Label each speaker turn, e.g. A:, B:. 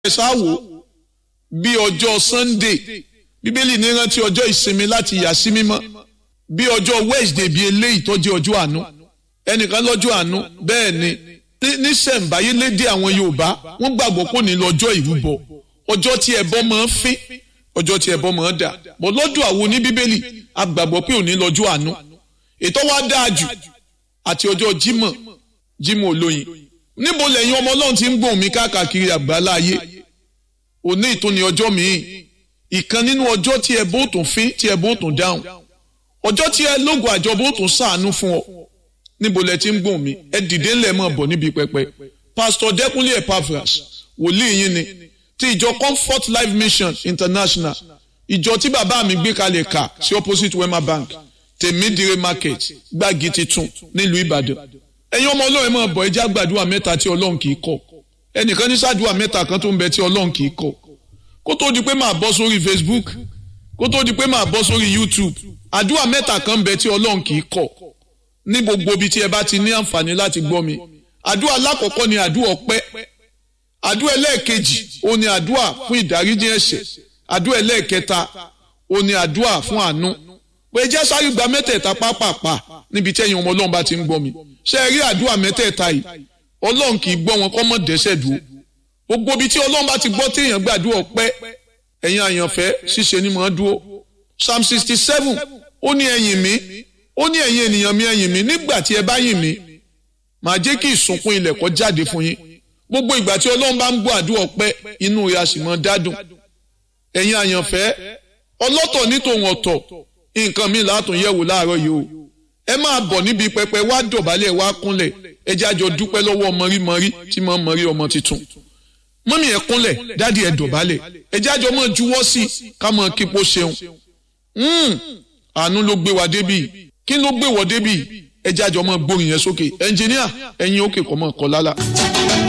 A: ṣáwó bí ọjọ́ sunday bíbélì ní rántí ọjọ́ ìsinmi láti yà sí mímọ́ bí ọjọ́ wednesday bíi eléyìí tó jẹ́ ọjọ́ àánú ẹnìkan lọ́jọ́ àánú bẹ́ẹ̀ ni níṣẹ̀ǹbáyé lédè àwọn yorùbá wọ́n gbàgbọ́ pò ní lọ́jọ́ ìrúbọ ọjọ́ tí ẹbọ máa ń fín ọjọ́ tí ẹbọ máa ń dà bọ́ lọ́dọ̀ àwọn oníbíbélì a gbàgbọ́ pé òní lọ́jọ́ àánú ètò wa dáa jù àti ọjọ́ jímọ̀ jímọ̀ olóyin níbo lẹ́yìn ọmọ ọlọ́run ti ń gbóhùn mi káàkiri àgbáńlá ayé òní ìtúni ọjọ́ míì ìkan nínú ọjọ́ tí ẹ bó tún fín tí ẹ bó tún dáhùn ọjọ́ tí ẹ lógo àjọ bó tún sàánú fún ọ níbo lẹ ti ń gbóhùn mi ẹ dìde ńlẹ̀ mọ̀ bọ̀ níbi pẹpẹ pásítọ̀ dẹ́kunlé epaphras wòlíì yín ni ti ìjọ comfort life mission international ìjọ tí bàbá mi gbé kalẹ̀ kà sí opposite wema bank tèmídìrè market gbági titun nílùú ìbàdàn ẹ̀yin ọmọ ọlọ́run máa bọ̀ ẹjẹ́ àgbàdua mẹ́ta tí ọlọ́run kì í kọ̀ ẹnìkan ní sàdúrà mẹ́ta kan tó ń bẹ tí ọlọ́run kì í kọ̀ kó tó di pé máa bọ́ sórí facebook kó tó di pé máa bọ́ sórí youtube àdúrà mẹ́ta kan ń bẹ tí ọlọ́run kì í kọ̀ ní gbogbo ibi tí ẹ bá ti ní àǹfààní láti gbọ́ mi àdúrà lákọ̀ọ́kọ́ ni àdúrà ọpẹ́ àdúrà ẹlẹ́ẹ̀kejì ó ní àdúrà fún ìdáríjì ẹ̀ṣẹ̀ àdúrà ẹlẹ́ẹ̀kẹta ó ní àdúrà fún àánú pé jẹ́ sáré gba mẹ́tẹ̀ẹ̀ta pápápá níbi tí ẹ̀yin ọmọ ọlọ́run bá ti ń gbọ́ mi ṣé ẹ rí àdúrà mẹ́tẹ̀ẹ̀ta yìí ọlọ́run kì í gbọ́ wọn kọ́ mọ́ dẹ́sẹ̀ dúró gbogbo ibi tí ọlọ́run bá ti gbọ́ téèyàn gbàdúrà ọpẹ́ ẹ̀yin àyànfẹ́ ṣíṣe ni mò ń dúró psalm sixty seven ó ní ẹ̀yìn mi ó ní ẹ̀yin ènìyàn mi ẹ̀yìn mi nígbà tí ẹ bá yìn mí màá jẹ́ kí ìsunkún ilẹ̀ kó jáde fún yín gbogbo ìgbà tí ọlọ́run bá ń gbọ́ àdúrà ọpẹ́ inú rẹ̀ a sì mọ́ dádùn ẹ̀yin àyànfẹ́ ọlọ́tọ̀ ní tòun ọ̀tọ̀ nǹkan mi látún yẹ̀wò láàárọ̀ yìí o ẹ máa bọ̀ níbi pẹpẹ wá dọ̀bálẹ̀ wá kúnlẹ̀ ẹ jẹ́ àjọ dúpẹ́ lọ́wọ́ mọ̀rímọ̀rí tí mo mọ̀rí ọmọ tuntun mọ́mí ẹ kúnlẹ̀ dádì ẹ dọ̀bálẹ̀ ẹ jẹ́ àjọ mọ̀ juwọ́ sí ká mọ̀ kípo ṣeun àánú ló gbé wa débì kí ló gbé wọ débì ẹ jẹ́ àjọ mọ̀ gbórin yẹn sókè ẹnjìníà ẹ̀yin òkè kọ́ mọ̀ kọ́ lálá.